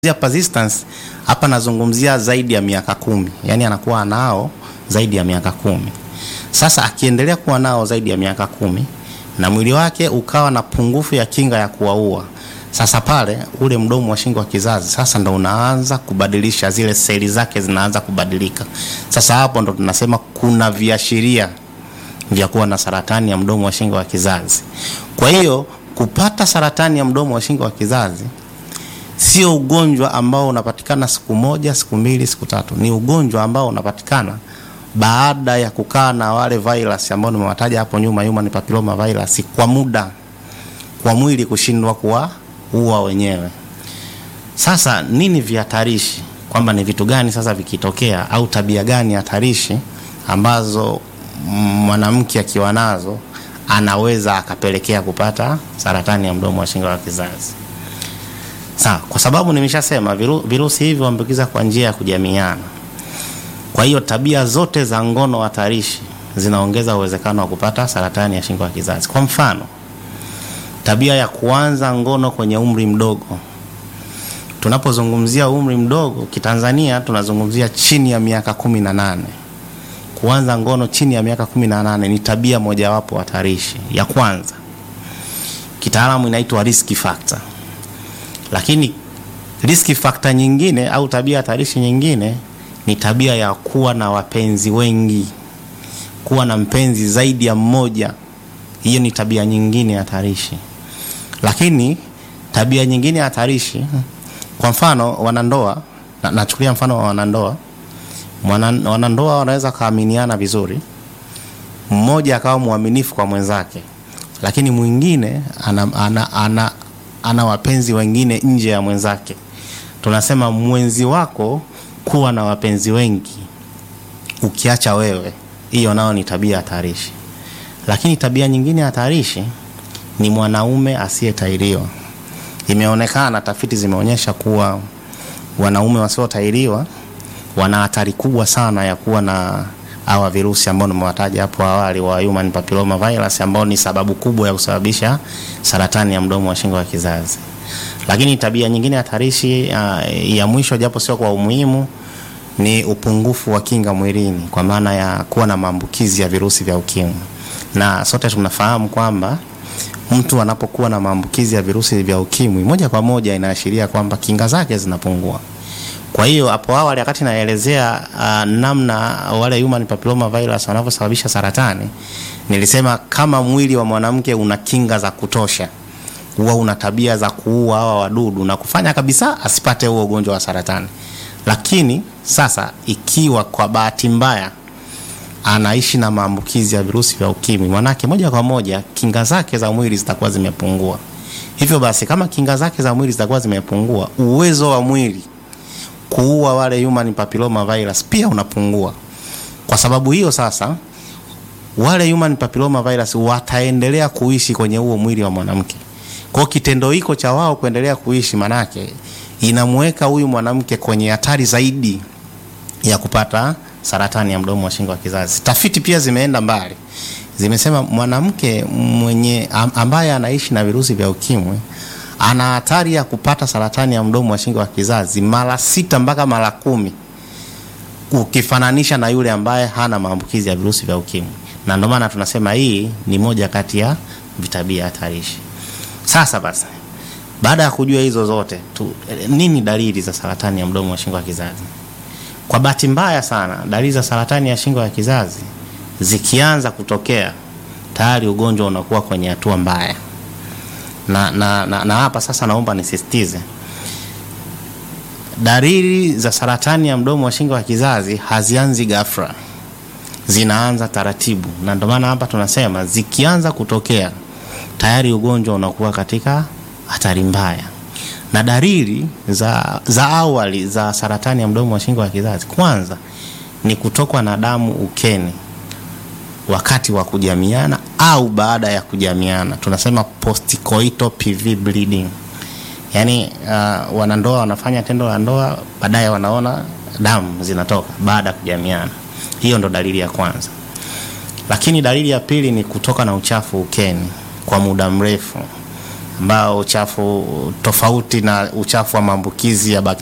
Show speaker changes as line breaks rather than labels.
persistence hapa nazungumzia zaidi ya miaka kumi, yaani anakuwa nao zaidi ya miaka kumi. Sasa akiendelea kuwa nao zaidi ya miaka kumi na mwili wake ukawa na pungufu ya kinga ya kuwaua, sasa pale ule mdomo wa shingo wa kizazi sasa ndo unaanza kubadilisha, zile seli zake zinaanza kubadilika. Sasa hapo ndo tunasema kuna viashiria vya kuwa na saratani ya mdomo wa shingo wa kizazi. Kwa hiyo kupata saratani ya mdomo wa shingo wa kizazi sio ugonjwa ambao unapatikana siku moja, siku mbili, siku tatu. Ni ugonjwa ambao unapatikana baada ya kukaa na wale virus ambao nimewataja hapo nyuma, human papilloma virus, kwa muda, kwa mwili kushindwa kuwaua wenyewe. Sasa nini vihatarishi, kwamba ni vitu gani sasa vikitokea, au tabia gani hatarishi ambazo mwanamke akiwa nazo anaweza akapelekea kupata saratani ya mdomo wa shingo wa kizazi. Sawa, kwa sababu nimeshasema viru, virusi hivi huambukiza kwa njia ya kujamiana. Kwa hiyo tabia zote za ngono hatarishi zinaongeza uwezekano wa kupata saratani ya shingo ya kizazi. Kwa mfano, tabia ya kuanza ngono kwenye umri mdogo. Tunapozungumzia umri mdogo kitanzania, tunazungumzia chini ya miaka kumi na nane. Kuanza ngono chini ya miaka kumi na nane ni tabia mojawapo hatarishi ya kwanza, kitaalamu inaitwa risk factor lakini risk factor nyingine au tabia hatarishi nyingine ni tabia ya kuwa na wapenzi wengi, kuwa na mpenzi zaidi ya mmoja. Hiyo ni tabia nyingine hatarishi. Lakini tabia nyingine hatarishi, kwa mfano wanandoa, na, nachukulia mfano wa wanandoa. Mwana, wanandoa wanaweza kaaminiana vizuri, mmoja akawa mwaminifu kwa mwenzake, lakini mwingine ana, ana, ana ana wapenzi wengine nje ya mwenzake. Tunasema mwenzi wako kuwa na wapenzi wengi ukiacha wewe, hiyo nao ni tabia hatarishi. Lakini tabia nyingine hatarishi ni mwanaume asiyetairiwa. Imeonekana, tafiti zimeonyesha kuwa wanaume wasiotairiwa wana hatari kubwa sana ya kuwa na hawa virusi ambao nimewataja hapo awali wa human papilloma virus ambao ni sababu kubwa ya kusababisha saratani ya mdomo wa shingo ya kizazi. Lakini tabia nyingine hatarishi uh, ya mwisho japo sio kwa umuhimu ni upungufu wa kinga mwilini kwa maana ya kuwa na maambukizi ya virusi vya ukimwi. Na sote tunafahamu kwamba mtu anapokuwa na maambukizi ya virusi vya ukimwi moja kwa moja inaashiria kwamba kinga zake zinapungua. Kwa hiyo hapo awali wakati naelezea uh, namna wale human papilloma virus wanavyosababisha saratani, nilisema kama mwili wa mwanamke una kinga za kutosha, huwa una tabia za kuua hawa wadudu na kufanya kabisa asipate huo ugonjwa wa saratani. Lakini sasa ikiwa kwa bahati mbaya anaishi na maambukizi ya virusi vya ukimwi, manake moja kwa moja kinga zake za mwili zitakuwa zimepungua. Hivyo basi, kama kinga zake za mwili zitakuwa zimepungua, uwezo wa mwili kuua wale human papilloma virus pia unapungua. Kwa sababu hiyo sasa, wale human papilloma virus wataendelea kuishi kwenye huo mwili wa mwanamke. Kwa kitendo hiko cha wao kuendelea kuishi, manake inamweka huyu mwanamke kwenye hatari zaidi ya kupata saratani ya mdomo wa shingo wa kizazi. Tafiti pia zimeenda mbali, zimesema mwanamke mwenye ambaye anaishi na virusi vya ukimwi ana hatari ya kupata saratani ya mdomo wa shingo wa kizazi mara sita mpaka mara kumi ukifananisha na yule ambaye hana maambukizi ya virusi vya ukimwi, na ndio maana tunasema hii ni moja kati ya vitabia hatarishi. Sasa basi, baada ya kujua hizo zote tu, nini dalili za saratani ya mdomo wa shingo wa kizazi? Kwa bahati mbaya sana, dalili za saratani ya shingo ya kizazi zikianza kutokea, tayari ugonjwa unakuwa kwenye hatua mbaya na, na, na, na hapa sasa naomba nisisitize, dalili za saratani ya mdomo wa shingo wa kizazi hazianzi ghafla, zinaanza taratibu, na ndio maana hapa tunasema zikianza kutokea tayari ugonjwa unakuwa katika hatari mbaya. Na dalili za, za awali za saratani ya mdomo wa shingo wa kizazi, kwanza ni kutokwa na damu ukeni wakati wa kujamiana au baada ya kujamiana, tunasema postcoital PV bleeding. Yaani uh, wanandoa wanafanya tendo la ndoa, baadaye wanaona damu zinatoka baada ya kujamiana. Hiyo ndo dalili ya kwanza. Lakini dalili ya pili ni kutoka na uchafu ukeni kwa muda mrefu, ambao uchafu tofauti na uchafu wa maambukizi ya bakteria